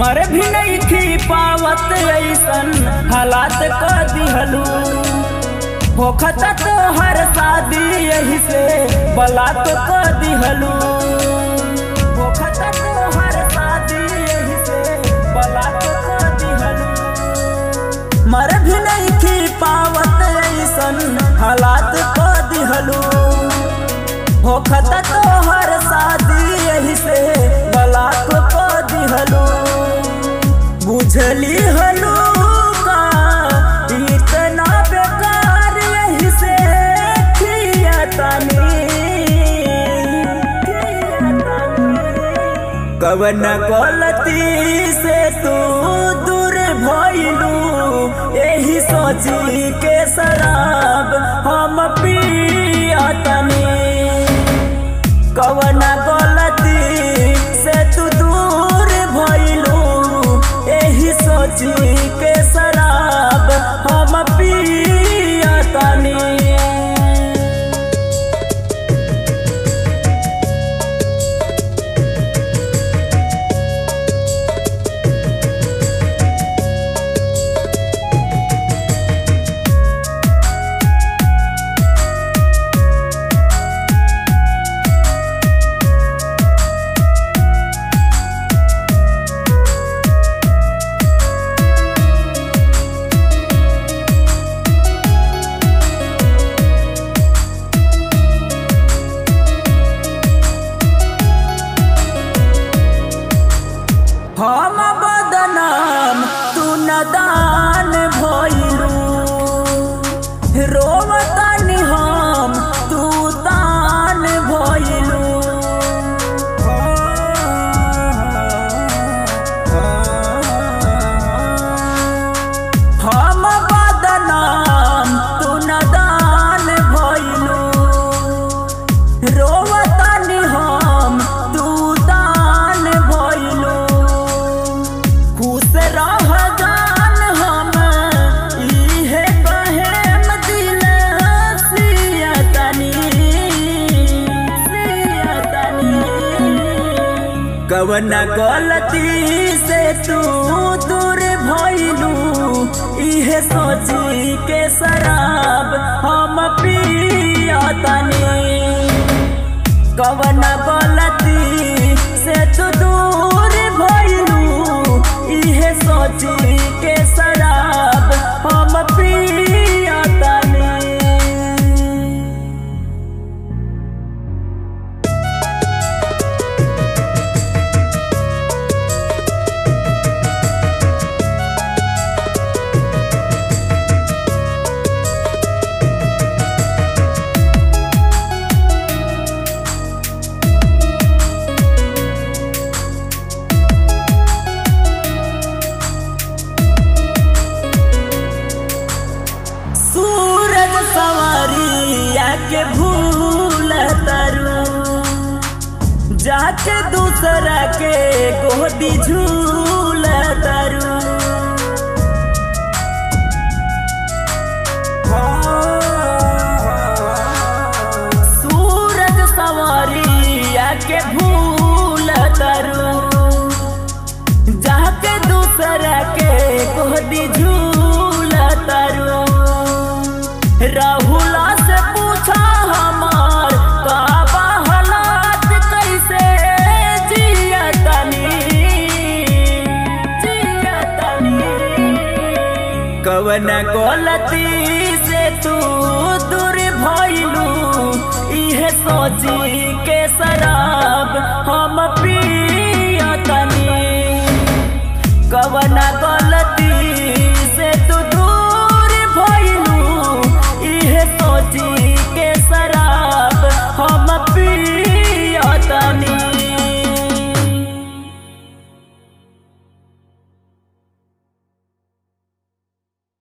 मर भी नहीं थी पावत ऐसन हालात क दिहलू होखत तो हर शादी यही से बलात क दिहलू होखत तो हर शादी यही से बलात क दिहलू मर भी नहीं थी पावत ऐसन हालात क दिहलू होखत तो हर शादी यही से बलात क दिहलू बुझली हलू का इतना बेकार यही से खियतनी कवन गलती से तू दूर भइलू यही सोची के शराब हम पियतनी कवन गलती से तू दूर भइलू एही सोची के शराब हम पियतनी हम बदनाम तू नदान भइलू रोवतानी हम तू तान भइलू हम बदनाम तू नदान भइलू रोवतानी हम तू दान भइलू खुश रह जान हम इहे कहेम दिल सियतनी सियतनी कवन गलती से तू दूर भइलू इहे सोची के शराब हम पियतनी कवन गलती से तू दूर भइलू इहे सोची के शराब हम पियतनी सूरज सवारिया के भूल तरु जाके दूसरा के गोदी झूल तरु सूरज सवारिया के भूल तरु जाके दूसरा के गोदी झूल तरु राहुला से पूछा हमार का बा हालात कैसे जियतनी जियतनी कवन गलती से तू दूर भइलू इहे सोची के शराब हम पियतनी कवन गलती